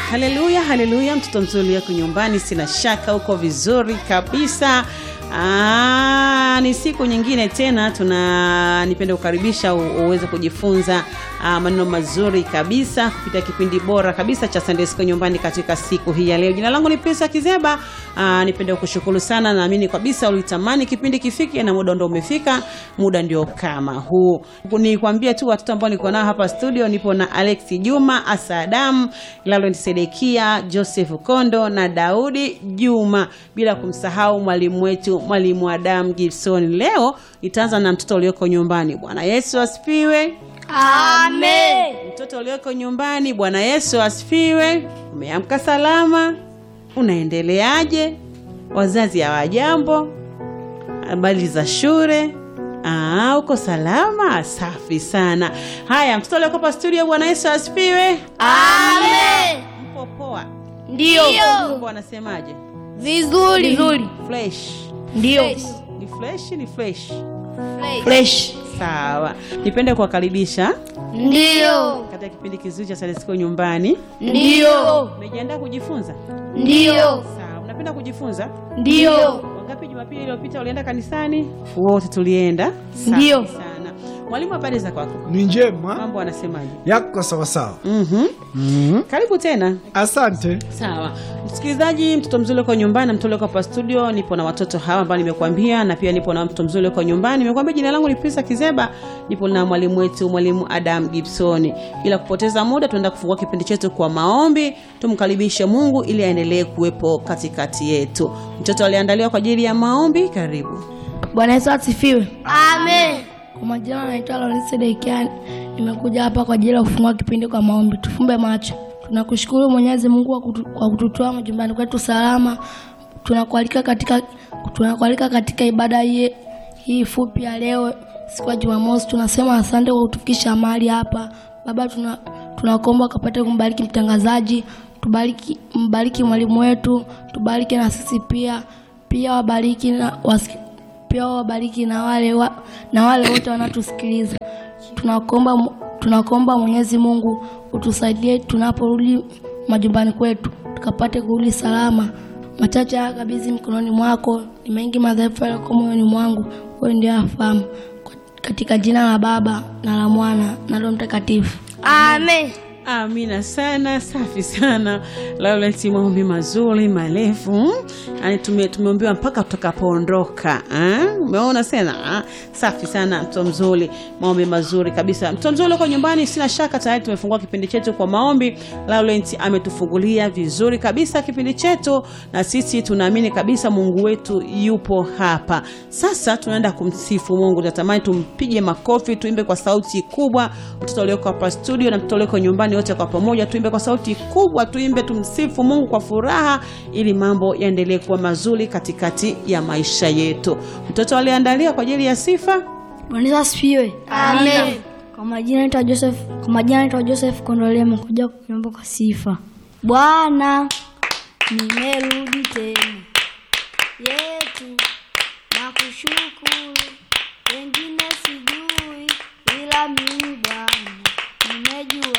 haleluya haleluya mtoto mzuri yako nyumbani sina shaka uko vizuri kabisa Aa, ni siku nyingine tena tuna nipende kukaribisha u- uweze kujifunza aa, maneno mazuri kabisa kupitia kipindi bora kabisa cha Sunday School nyumbani katika siku hii ya leo. Jina langu ni Pesa Kizeba. Aa, nipende kukushukuru sana, naamini kabisa ulitamani kipindi kifike na muda ndio umefika, muda ndio kama huu. Nikwambie tu watoto ambao niko nao hapa studio, nipo na Alex Juma, Asa Adam, Laurent Sedekia, Joseph Kondo na Daudi Juma, bila kumsahau mwalimu wetu mwalimu Adam Gibson. Leo nitaanza na mtoto ulioko nyumbani. Bwana Yesu asifiwe. Amen. Mtoto ulioko nyumbani, Bwana Yesu asifiwe. Umeamka salama? Unaendeleaje? Wazazi hawajambo? Habari za shule? Ah, uko salama? Safi sana. Haya, mtoto ulioko hapa studio, Bwana Yesu asifiwe. Amen. Mpo poa? Ndio. Mungu anasemaje? Vizuri. Vizuri. Fresh. Ndio. Ni fresh, ni fresh. Fresh. Sawa. Nipende kuwakaribisha Ndio. katika kipindi kizuri cha Sunday School nyumbani. Ndio. Umejiandaa kujifunza? Ndio. Sawa. Unapenda kujifunza? Ndio. Wangapi Jumapili iliyopita ulienda kanisani? Wote tulienda. Safi Ndio. sana. Mwalimu, habari za kwako? ni njema Mambo anasemaje? yako sawasawa. Mhm. mm Karibu tena. Asante. Sawa msikilizaji, mtoto mzuri uko nyumbani na mtoto uko hapa studio. Nipo na watoto hawa ambao nimekuambia, na pia nipo na mtoto mzuri uko nyumbani. Nimekuambia jina langu ni Pisa Kizeba, nipo na mwalimu wetu mwalimu Adam Gibson. Bila kupoteza muda, tunaenda kufungua kipindi chetu kwa maombi. Tumkaribishe Mungu ili aendelee kuwepo katikati yetu. Mtoto aliandaliwa kwa ajili ya maombi. Karibu. Bwana Yesu asifiwe. Amen. Kwa majina naitwa Lawrence Dekian. Nimekuja hapa kwa ajili ya kufungua kipindi kwa maombi. Tufumbe macho. Tunakushukuru Mwenyezi Mungu kwa kutu- kwa kututoa majumbani kwetu salama. Tunakualika katika tunakualika katika ibada hii hii fupi ya leo siku ya Jumamosi. Tunasema asante kwa kutufikisha mahali hapa. Baba tuna tunakuomba ukapate kumbariki mtangazaji, tubariki mbariki mwalimu wetu, tubariki na sisi pia. Pia wabariki na wasiki, pia wabariki na wale wa, na wale wote wanatusikiliza. Tunakuomba Mu- tunakuomba Mwenyezi Mungu utusaidie tunaporudi majumbani kwetu tukapate kurudi salama. Machache haya kabidhi mkononi mwako, ni mengi madhaifu yaliyoko moyoni mwangu, wewe ndiye afahamu. Katika jina la Baba na la Mwana na Roho Mtakatifu. Amen. Amina sana, safi sana. Laurent, maombi mazuri marefu, yani tume, tumeombewa mpaka tutakapoondoka. ah? Umeona sana ah? Safi sana, mtoto mzuri, maombi mazuri kabisa. Mtoto mzuri uko nyumbani, sina shaka tayari tumefungua kipindi chetu kwa maombi. Laurent ametufungulia vizuri kabisa kipindi chetu, na sisi tunaamini kabisa Mungu wetu yupo hapa. Sasa tunaenda kumsifu Mungu, natamani tumpige makofi, tuimbe kwa sauti kubwa. Mtoto ulioko hapa studio na mtoto ulioko nyumbani, wote kwa pamoja tuimbe kwa sauti kubwa, tuimbe, tumsifu Mungu kwa furaha, ili mambo yaendelee kuwa mazuri katikati ya maisha yetu. Mtoto aliandaliwa kwa ajili ya sifa. Bwana Yesu asifiwe. Amen. Kwa majina naitwa Joseph, kwa majina naitwa Joseph Kondole, nimekuja kuimba kwa sifa. Bwana, nimerudi tena yetu na kushukuru, wengine sijui, ila mimi Bwana nimejua